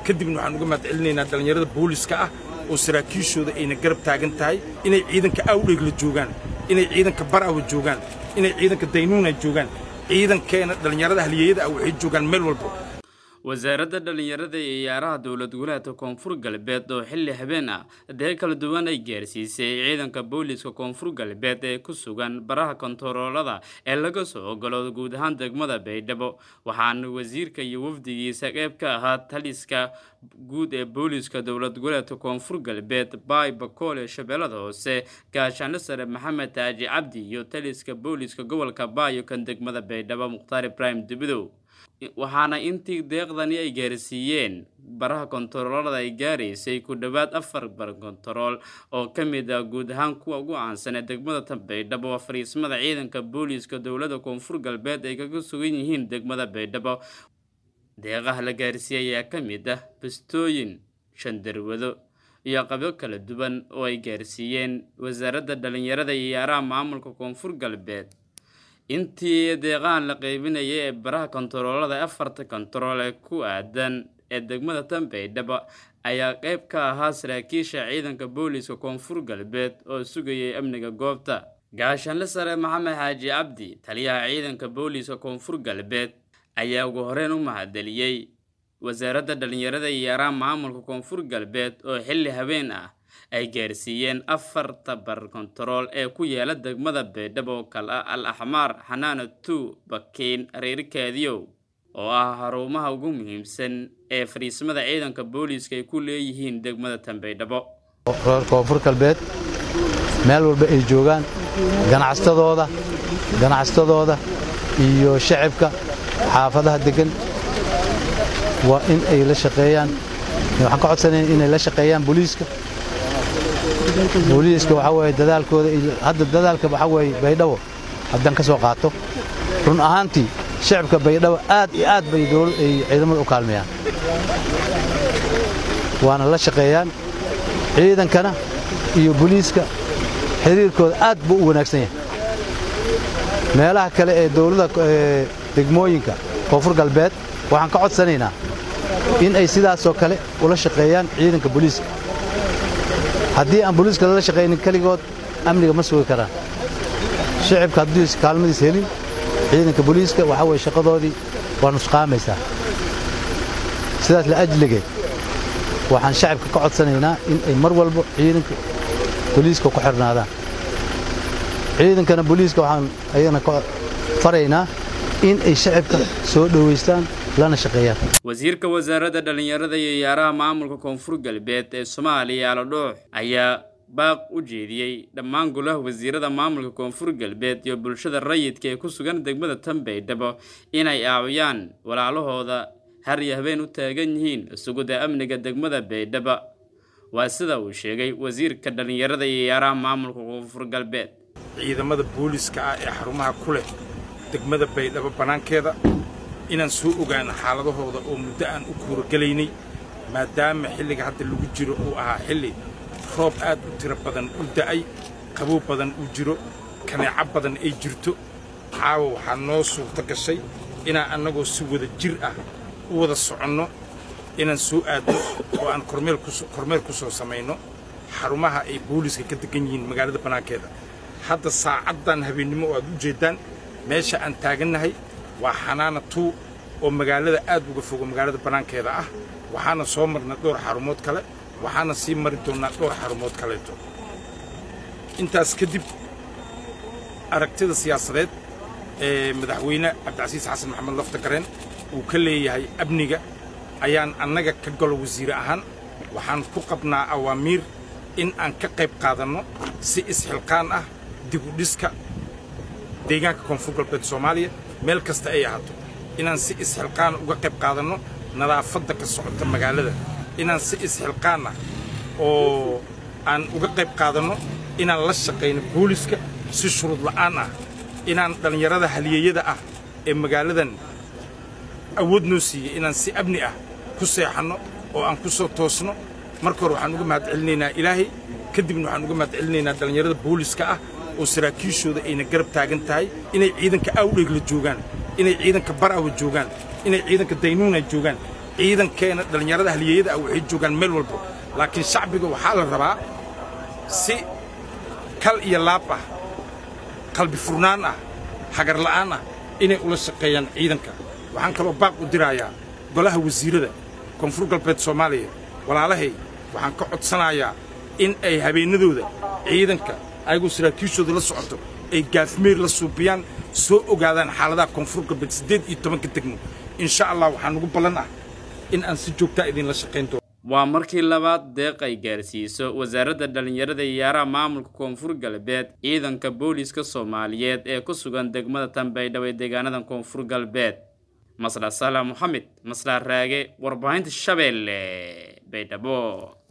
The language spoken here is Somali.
kadibna waxaan uga mahad celinaynaa dhallinyarada booliska ah oo saraakiishooda ayna garab taagan tahay inay ciidanka awdheegla joogaan inay ciidanka barawa joogaan inay ciidanka daynuuna joogaan ciidankeena dhallinyarada haliyeyada ah waxay joogaan meel walba wasaaradda dhallinyarada iyo ciyaaraha dowlad goboleedka koonfur galbeed oo xilli habeen ah adeeg kala duwan ay gaarsiisay ciidanka booliiska koonfur galbeed ee ku sugan baraha kontaroolada ee laga soo ogolo guud ahaan degmada baydhabo waxaana wasiirka iyo wafdigiisa qeyb ka ahaa taliska guud ee booliiska dowlad goboleedka koonfur galbeed baay bakool ee shabeellada hoose gaashaanle sare maxamed taaji cabdi iyo taliska booliiska gobolka baayo kan degmada baydhabo mukhtaar ibraahim dubidow waxaana intii deeqdani ay gaarsiiyeen baraha kontaroolada ay gaaraysay ku dhowaad afar bar kontarool oo ka mid ah guud ahaan kuwa ugu caansan ee degmada tanbaydhabo oo fariismada ciidanka booliiska dowladda koonfur galbeed ay kaga sugan yihiin degmada baydhabo deeqaha la gaarsiiyey ayaa ka mid ah bastooyin shandarwado iyo qabyo kala duwan oo ay gaarsiiyeen wasaaradda dhallinyarada iyo ciyaaraha maamulka koonfur galbeed intii deeqahan la qeybinayay ee baraha kontaroolada afarta kontarool ee ku aadan ee degmada tanbaydhaba ayaa qeyb ka ahaa saraakiisha ciidanka booliiska koonfur galbeed oo sugayay amniga goobta gaashaanle sare maxamed xaaji cabdi taliyaha ciidanka booliiska koonfur galbeed ayaa ugu horeyn u mahadceliyey wasaaradda dhallinyarada iyo ciyaaraha maamulka koonfur galbeed oo xilli habeen ah ay gaarsiiyeen afarta bar kontarool ee ku yaala degmada baydhabo oo kale ah al axmaar xanaana two bakiin reerkaadiyow oo ah xarumaha ugu muhiimsan ee fariismada ciidanka booliiska ay ku leeyihiin degmada tanbaydhabo reer koonfur galbeed meel walba ay joogaan ganacsatadooda ganacsatadooda iyo shacibka xaafadaha deggan waa in ay la shaqeeyaan waxaan ka codsanayn inay la shaqeeyaan booliiska booliiska waxaa weeye dadaalkooda hadda dadaalka waxaa weeye baydhabo haddaan ka soo qaato run ahaantii shacibka baydhabo aad iyo aad bay dowlad ay ciidamada u kaalmeeyaan waana la shaqeeyaan ciidankana iyo booliiska xiriirkooda aad buu u wanaagsan yahay meelaha kale ee dowladda degmooyinka koonfur galbeed waxaan ka codsanaynaa in ay sidaasoo kale ula shaqeeyaan ciidanka booliiska haddii aan booliiska lala shaqaynin keligood amniga ma sugi karaan shicibka hadduu kaalmadiis helin ciidanka booliiska waxaa weye shaqadoodii waa nusqaamaysaa sidaas la ajligeed waxaan shacibka ka codsanaynaa in ay mar walba ciidanka booliiska ku xirnaadaan ciidankana booliiska waxaan ayagana ka faraynaa in ay shacibka soo dhowaystaan lana shaqeeyaan wasiirka wasaaradda dhallinyarada iyo ciyaaraha maamulka koonfur galbeed ee soomaaliya aladhoox ayaa baaq u jeediyey dhammaan golaha wasiirada maamulka koonfur galbeed iyo bulshada rayidka ee ku sugan degmada tanbaydhabo inay aawiyaan walaalahooda har iyo habeen u taagan yihiin sugida amniga degmada baydhaba waa sida uu sheegay wasiirka dhallinyarada iyo ciyaaraha maamulka koonfur galbeed ciidamada booliiska ah ee xarumaha ku leh degmada baydhabo bannaankeeda inaan soo ogaano xaaladahooda oo muddo aan u kuuragelaynay maadaama xilliga hadda lagu jiro uu ahaa xilli roob aad u tiro badan u da'ay qabow badan uu jiro kaneeco badan ay jirto caawa waxaa noo suurto gashay inaan annagoo si wada jir ah u wada soconno inaan soo aadno oo aan kormeer ku soo samayno xarumaha ay booliiska ka degan yihiin magaalada bannaankeeda hadda saacaddan habeennimo oo aad u jeeddaan meesha aan taagannahay waa xanaana tuu oo magaalada aad uga fogo magaalada bannaankeeda ah waxaana soo marnay dhowr xarumood kale waxaana sii mari doonnaa dhowr xarumood kaleeto intaas kadib aragtida siyaasadeed ee madaxweyne cabdicasiis xasan maxamed lafta gareen uu ka leeyahay amniga ayaan annaga ka galo wasiire ahaan waxaan ku qabnaa awaamiir in aan ka qayb qaadanno si isxilqaan ah dib u dhiska deegaanka koonfur galbeed soomaaliya meel kasta ay ahaato inaan si isxilqaana uga qayb qaadanno nadaafadda ka socota magaalada inaan si isxilqaan ah oo aan uga qayb qaadanno inaan la shaqayno booliska si shuruud la'aan ah inaan dhallinyarada haliyeyada ah ee magaaladan awood noo siiyey inaan si amni ah ku seexanno oo aan ku soo toosno marka hore waxaan uga mahad celinaynaa ilaahay kadibna waxaan uga mahad celinaynaa dhallinyarada booliska ah oo saraakiishooda ayna garab taagan tahay inay ciidanka awdheegla joogaan inay ciidanka barawa joogaan inay ciidanka daynuuna joogaan ciidankeena dhallinyarada haliyeyada ah waxay joogaan meel walba laakiin shacbiga waxaa la rabaa si kal iyo laab ah qalbi furnaan ah hagar la'aan ah inay ula shaqeeyaan ciidanka waxaan kaloo baaq u dirayaa golaha wasiirada koonfur galbeed soomaaliya walaalahay waxaan ka codsanayaa in ay habeennadooda ciidanka ayagoo saraakiishooda la socoto ay gaafmeer la suubiyaan soo ogaadaan xaaladaha koonfur galbeed siddeed iyo tobanka degmo insha allah waxaa nugu ballan ah in aan si joogtaa idinla shaqayn doono waa markii labaad deeq ay gaarsiiso wasaaradda dhallinyarada iyo ciyaaraha maamulka koonfur galbeed ciidanka booliiska soomaaliyeed ee ku sugan degmada tanbaydhabo ee deegaanada koonfur galbeed masla salah moxamed masla raage warbaahinta shabeelle baydhabo